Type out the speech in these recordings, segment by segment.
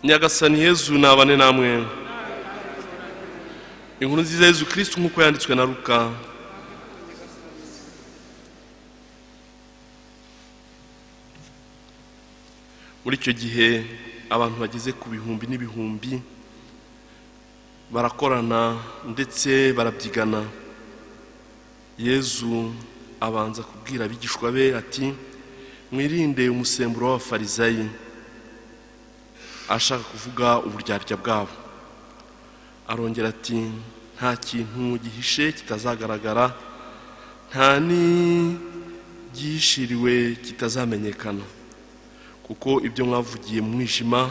nyagasani yezu nabane namwe inkuru nziza yezu kirisitu nk'uko yanditswe na ruka muri icyo gihe abantu bageze ku bihumbi n'ibihumbi barakorana ndetse barabyigana yezu abanza kubwira abigishwa be ati mwirinde umusemburo w'abafarizayi ashaka kuvuga uburyarya bwabo arongera ati nta kintu gihishe kitazagaragara nta n'igihishiriwe kitazamenyekana kuko ibyo mwavugiye mu mwijima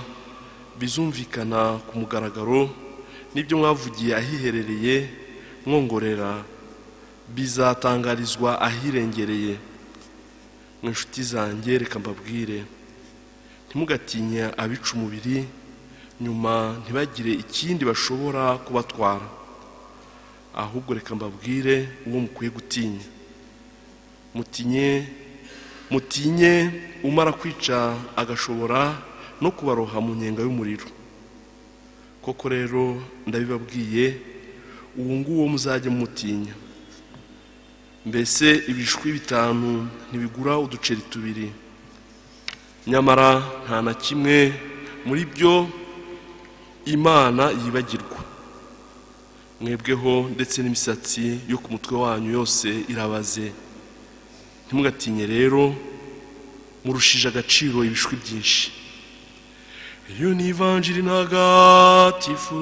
bizumvikana ku mugaragaro n'ibyo mwavugiye ahiherereye mwongorera bizatangarizwa ahirengereye mu inshuti zanjye reka mbabwire ntimugatinya abica umubiri nyuma ntibagire ikindi bashobora kubatwara ahubwo reka mbabwire uwo mukwiye gutinya mutinye mutinye umara kwica agashobora no kubaroha mu nyenga y'umuriro koko rero ndabibabwiye uwo nguwo muzajya mutinya mbese ibishwi bitanu ntibigura uduceri tubiri nyamara nta na kimwe muri byo imana yibagirwa mwebweho ndetse n'imisatsi yo ku mutwe wanyu yose irabaze ntimugatinye rero murushije agaciro ibishwi byinshi yunivanjiri ntagatifu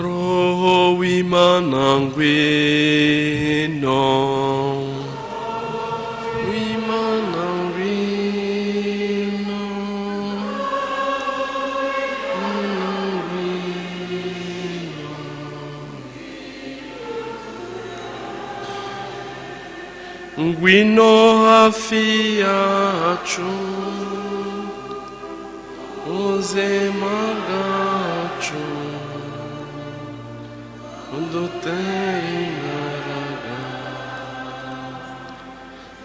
roho w'imana ngwino w'imana ngwino ngwino hafi yacu ubuzima bwacu udutere imbaraga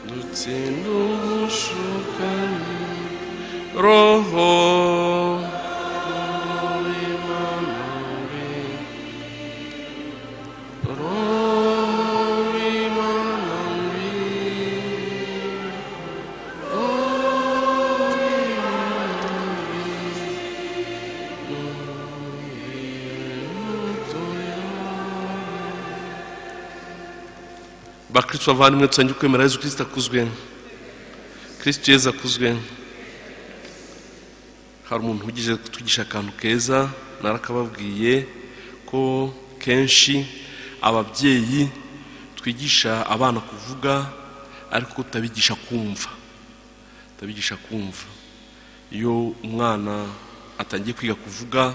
dutsinda ubushukanyi roho bakristo bavandimwe dusangiye kwemera yezu kirisita akuzwe kirisito yezu akuzwe hari umuntu ugije kutugisha akantu keza narakababwiye ko kenshi ababyeyi twigisha abana kuvuga ariko tutabigisha kumva tutabigisha kumva iyo umwana atangiye kwiga kuvuga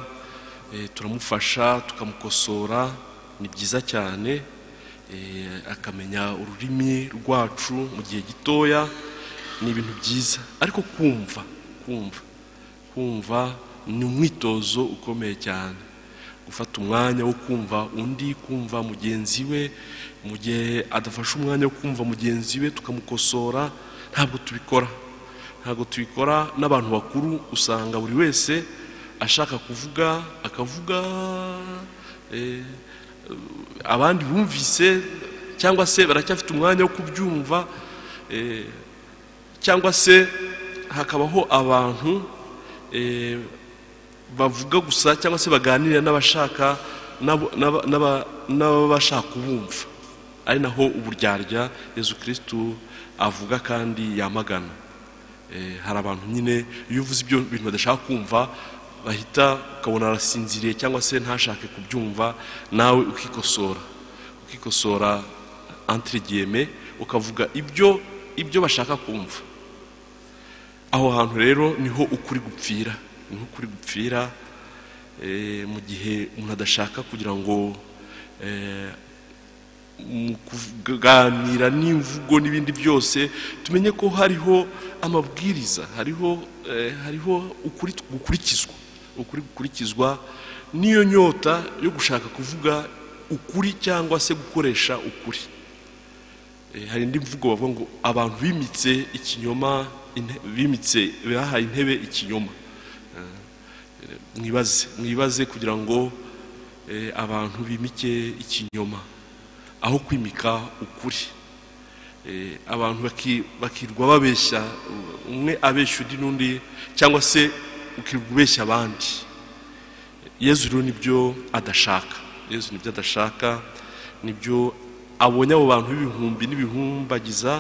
turamufasha tukamukosora ni byiza cyane akamenya ururimi rwacu mu gihe gitoya ni ibintu byiza ariko kumva kumva kumva ni umwitozo ukomeye cyane gufata umwanya wo kumva undi kumva mugenzi we mu gihe adafashe umwanya wo kumva mugenzi we tukamukosora ntabwo tubikora ntabwo tubikora n'abantu bakuru usanga buri wese ashaka kuvuga akavuga abandi bumvise cyangwa se baracyafite umwanya wo kubyumva cyangwa se hakabaho abantu bavuga gusa cyangwa se baganira n'abashaka n'abashaka kubumva ari naho uburyarya yezu kirisitu avuga kandi yamagana hari abantu nyine iyo uvuze ibyo bintu badashaka kumva bahita ukabona arasinziriye cyangwa se ntashake kubyumva nawe ukikosora ukikosora antirigiyeme ukavuga ibyo ibyo bashaka kumva aho hantu rero niho ukuri gupfira niho ukuri gupfira mu gihe umuntu adashaka kugira ngo mu kuganira n'imvugo n'ibindi byose tumenye ko hariho amabwiriza hariho hariho ukuri gukurikizwa ukuri gukurikizwa n'iyo nyota yo gushaka kuvuga ukuri cyangwa se gukoresha ukuri Eh, hari indi mvugo bavuga ngo abantu bimitse ikinyoma inte- bimitse bahaye intebe ikinyoma Eh, mwibaze mwibaze kugira ngo eh, abantu bimike ikinyoma aho kwimika ukuri Eh, abantu baki- bakirwa babeshya u- umwe abeshya undi n'undi cyangwa se ukirwa ubeshya abandi yezu rero nibyo adashaka yezu nibyo adashaka nibyo abonye abo bantu b'ibihumbi n'ibihumbagiza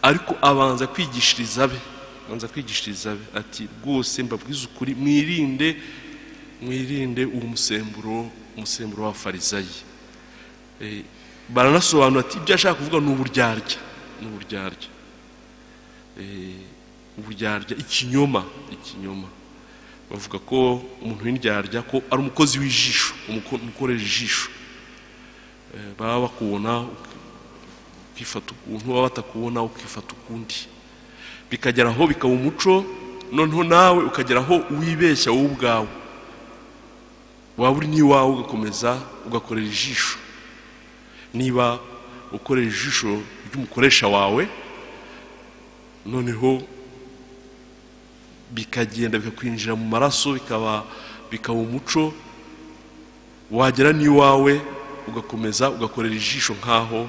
ariko abanza kwigishiriza be abanza kwigishiriza be ati rwose mbabwize ukuri mwirinde mwirinde uwo musemburo umusemburo w'abafarizayi Eh, baranasobanura ati ibyo ashaka kuvuga ni uburyarya ni uburyarya Eh, uburyarya ikinyoma ikinyoma bavuga ko umuntu w'indyarya ko ari umukozi w'ijisho umuko- umukorera ijisho Eh, baba bakubona ukifata ukuntu baba batakubona ukifata ukundi bikagera aho bikaba umuco noneho nawe ukagera aho wibeshya wowe ubwawe waba uri n'iwawe ugakomeza ugakorera ijisho niba ukorera ijisho ry'umukoresha wawe noneho bikagenda bikakwinjira mu maraso bikaba bikaba umuco wagera n'iwawe ugakomeza ugakorera ijisho nk'aho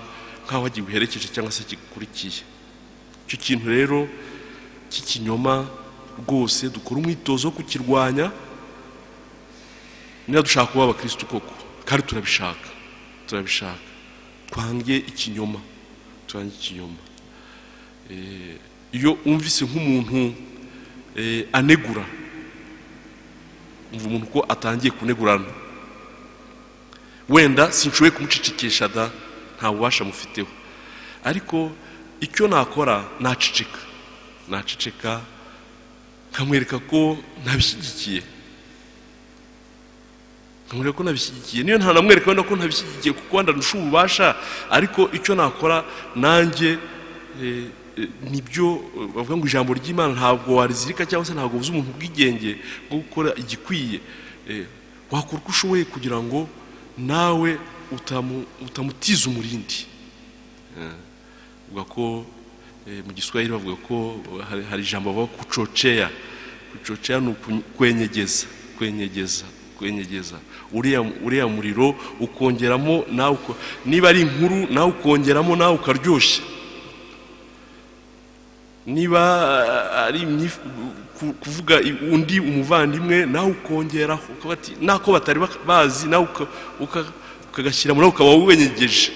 nk'aho giherekeje cyangwa se kigukurikiye icyo kintu rero cy'ikinyoma rwose dukora umwitozo wo kukirwanya niba dushaka kuba abakirisitu koko kandi turabishaka turabishaka twange ikinyoma twange ikinyoma Eh, iyo wumvise nk'umuntu eh, anegura umva umuntu ko atangiye kunegurana wenda sinshoboye kumucicikisha da nta bubasha mufiteho ariko icyo nakora naceceka naceceka nkamwereka ko ntabishyigikiye nkamwereka ko nabishyigikiye niyo nta namwereka wenda ko ntabishyigikiye kuko wenda ndusha ububasha ariko icyo nakora nanjye eh, eh, nibyo eh, bavuga ngo ijambo ry'imana ntabwo warizirika cyangwa se ntabwo ubuze umuntu ubwigenge bwo gukora igikwiye Eh, wakora uko ushoboye kugira ngo nawe utamu- utamutiza umurindi bavuga ko eh, mu giswahili bavuga ko hari- hari ijambo bavuga kucoceya kucoceya ni uku- kwenyegeza kwenyegeza kwenyegeza uriya uriya muriro ukongeramo nawe uko- niba ari inkuru nawe ukongeramo nawe ukaryoshya niba ah, ari imyif- ku- kuvuga i- undi umuvandimwe nawe ukongeraho ukavuga ati nako batari bak- bazi nawe uka- uka- ukagashyiramo nawe ukaba wenyegeje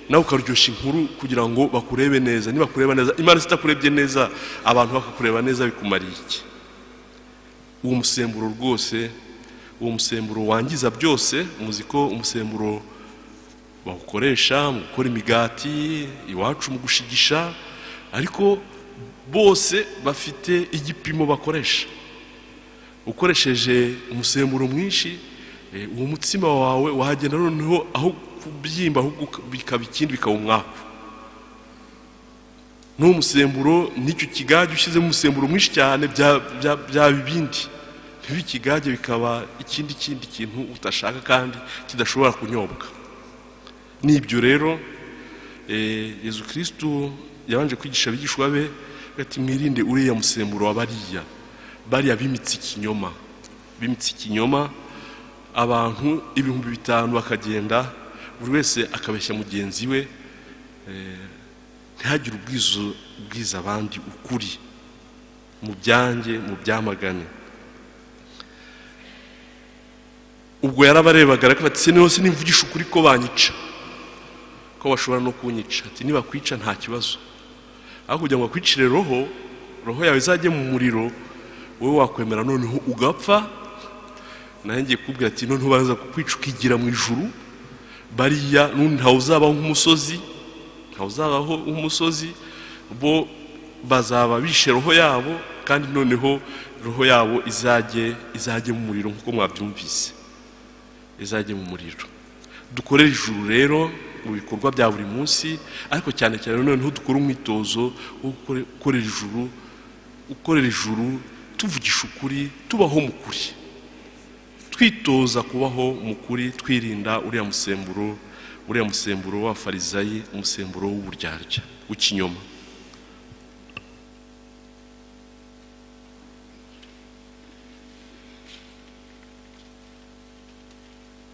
nawe ukaryoshya inkuru kugira ngo bakurebe neza nibakureba neza imana zitakurebye neza abantu bakakureba neza bikumariye iki uwo musemburo rwose uwo musemburo wangiza byose muzi ko umusemburo bawukoresha mu gukora imigati iwacu mu gushigisha ariko bose bafite igipimo bakoresha ukoresheje umusemburo mwinshi eh, uwo mutsima wawe wahagenda noneho aho kubyimba ahubwo uka- bikaba ikindi bikaba umwaku n'uwo musemburo n'icyo kigage ushyizemo umusemburo mwinshi cyane bya- bya- byaba ibindi biba ikigage bikaba ikindi kindi kintu utashaka kandi kidashobora kunyobwa n'ibyo rero eh, yezu kirisitu yabanje kwigisha abigishwa be ati mwirinde uriya musemburo wa bariya bariya bimitse ikinyoma bimitse ikinyoma abantu ibihumbi bitanu bakagenda buri wese akabeshya mugenzi we eh, ntihagire ubwizo ubwiza abandi ukuri mu byanjye mu byamagane ubwo yarabarebaga ariko ati se hose nimvugisha ukuri ko banyica ko bashobora no kunyica ati nibakwica nta kibazo aho kugira ngo bakwicire roho roho yawe izajye mu muriro wowe wakwemera noneho ugapfa nawe ngiye kukubwira ati noneho baza kukwica ukigira mu ijuru bariya n'undi ntawe uzabaho nk'umusozi ntawe uzabaho nk'umusozi bo bazaba bishe roho yabo kandi noneho roho yabo izajye izajye mu muriro nk'uko mwabyumvise izajya mu muriro dukorere ijuru rero mu bikorwa bya buri munsi ariko cyane cyane noneho dukore umwitozo wo gukore- gukorera ijuru ukorera ijuru tuvugisha ukuri tubaho mu kuri twitoza kubaho mu kuri twirinda uriya musemburo uriya musemburo wa farizayi umusemburo w'uburyarya w'ikinyoma